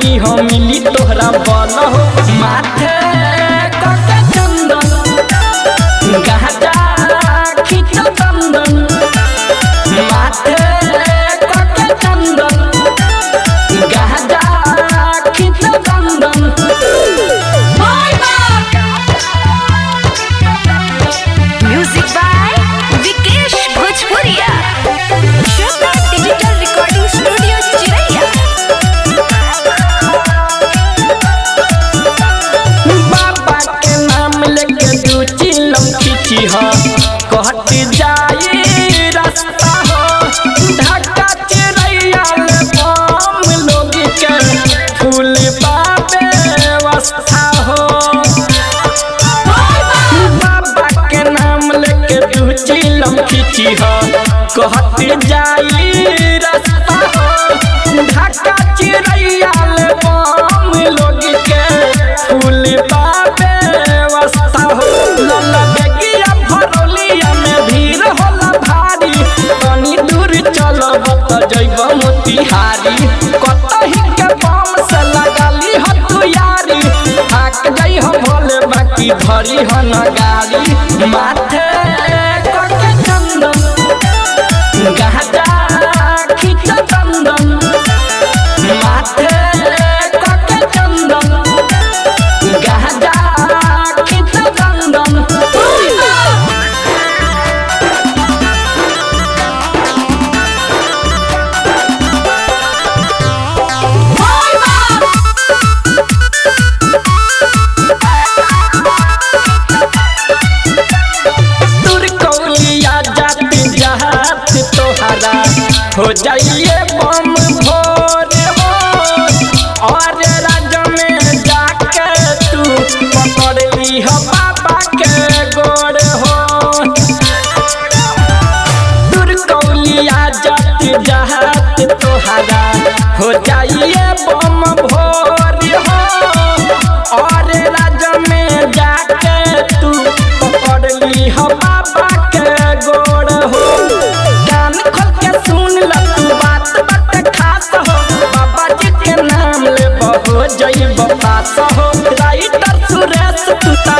रानी हो मिली तोहरा बल हो माथे कके चंदन गाजा खींच चंदन माथे कके चंदन गाजा खींच चंदन म्यूजिक बाय विकेश भोजपुरिया श्रद्धा डिजिटल रिकॉर्डिंग स्टूडियो चिरैया बाबा के नाम लेके दू चिलम खींची हो कहत जाई रास्ता हो ढाका चिड़ैया में बम लोग के फूल बाबे व्यवस्था हो बाबा के नाम लेके दू चिलम खींची हो कहत जाई रास्ता हो ढाका चिड़ैया में बम लोग के फूल बाबे व्यवस्था हो लल्ला बेगिया भरौलिया में भीड़ होला भारी तनी दूर चलब त जइब मोतिहारी कतही के बम से लगाली ह तू यारी थाक जाइ हम भोले बाकी धरी ह न गाड़ी माथे कके चंदन गाजा खींच चंदन माथे कके चंदन गाजा खींच चंदन दूर कौलिया जाति जहात तोहरा हो जाइए बम भोर हो और राज में जाके तू पकड़ ली हो बाबा के गोर हो दूर कौलिया जाति जहात तोहरा हो जाइए बम भोर हो और राज में जाके तू पकड़ ली हो बाबा के गोड़ हो कान खोल के सुन ल तू बात बात खास हो बाबा जी के नाम ले बहो जइब पास हो राइटर सुरेश तू त